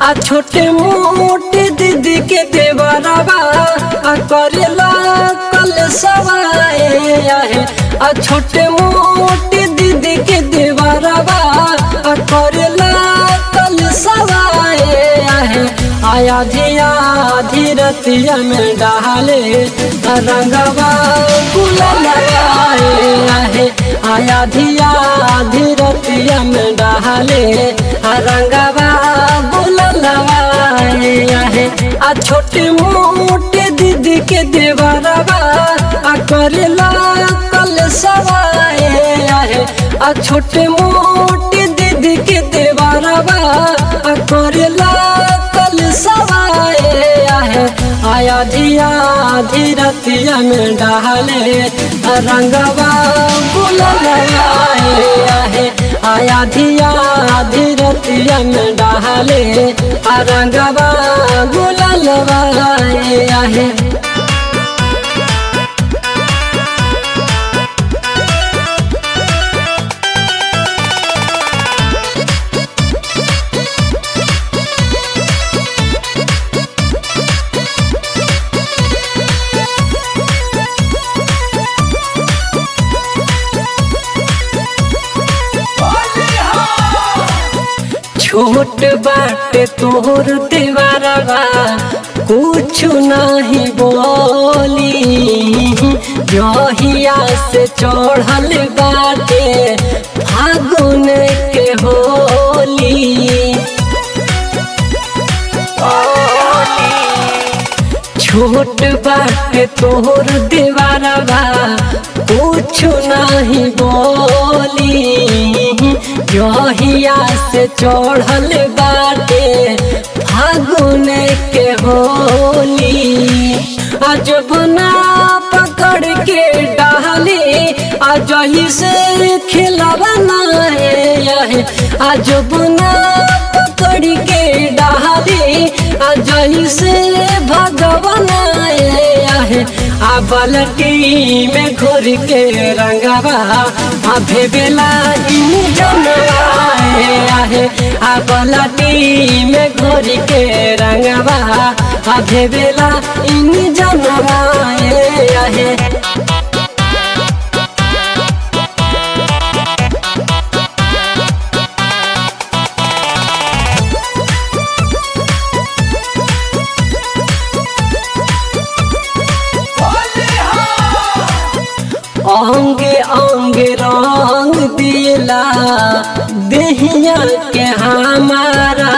आ छोटे मोटे दीदी के देवरवा आ करेला कल सवाए आहे आ छोटे मोटे दीदी के देवरवा आ करेला कल सवाए आहे आया धिया धीरतिया में डाले आ रंगवा गुलाल लगाए आहे आया धिया धीरतिया में डाले आ रंगवा गुलाल लगाए आहे आ छोटे मोटे दीदी के देवरवा आ करेला कल सवाए आहे आ छोटे मोटे दीदी के देवरवा आ करेला कल सवाए आहे आया धिया धीरतिया में डाले आ रंगवा गुलाल लगाए आहे आया धिया धीरतिया में डाले आ रंगवा गुलाल लगाए आहे छोट बाटे तोहर देवरवा कुछ नहीं बोली जहिया से चढ़ल बाटे फागुन के होली छोट बाटे तोहर देवरवा कुछ नहीं बोली जहिया से चढ़ल बाटे फागुन के होली आज बना पकड़ के डाली आज ही से खिलवना है आज बना पकड़ के डाली आज ही से भगवान है आ बलटी में घुर के रंगवा आ भेबेला इन जनवाए आहे आ बलटी में घुर के रंगवा आ भेबेला इन जनवाए आहे अंगे अंगे रंग दिला देहिया के हमारा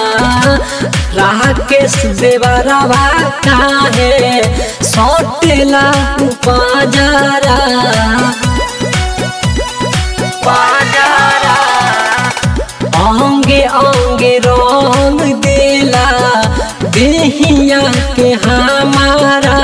राकेश देवरवा काहे सौटेला बाजारा बाजारा अंगे अंगे रंग दिला देहिया के हमारा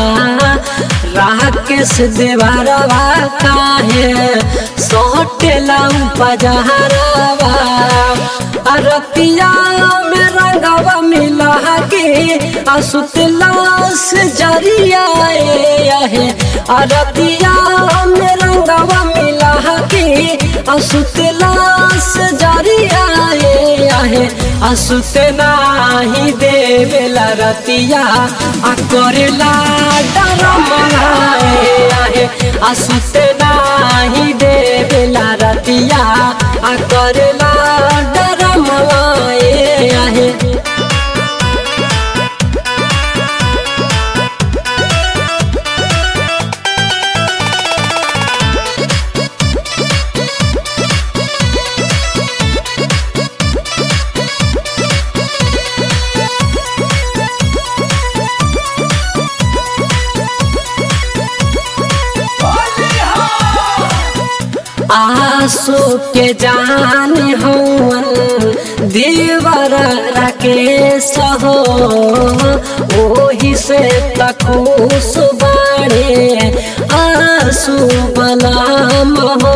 राकेश देवरवा काहे सोटेला बजारवा अरतिया में रंगवा मिला के असुतला से जरिया है अरतिया में रंगवा मिला के असुतला से जरिया है असुत नाही देवेला रतिया आ करेला डर मनाए आहे असुत नाही देवेला रतिया आ करेला डर मनाए आहे आसो के जान हवन देवर राकेश हो ओही से तखुश बाड़े आसू बलाम हो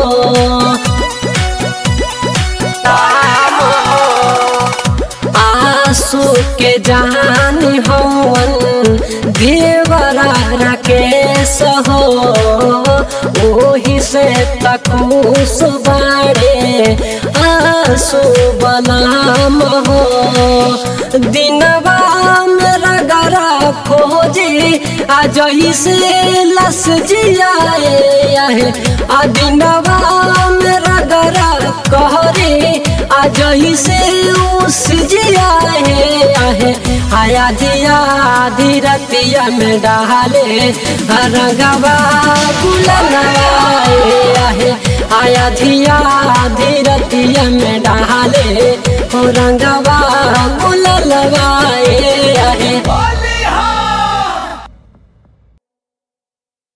आसू के जान हवन देवरा राकेश हो ओही से तखुश बाड़े आंसू बनाम हो दिनवा मेरा गरा खोजी आज से लस जियाए आ दिनवा मेरा गरा कहरे आज से उस जियाए आहे आया दिया धीरतिया में डाले रंगवा गुलनाए आहे आया धिया धीरतिया में डाले रंगवा गुल लगाए आहे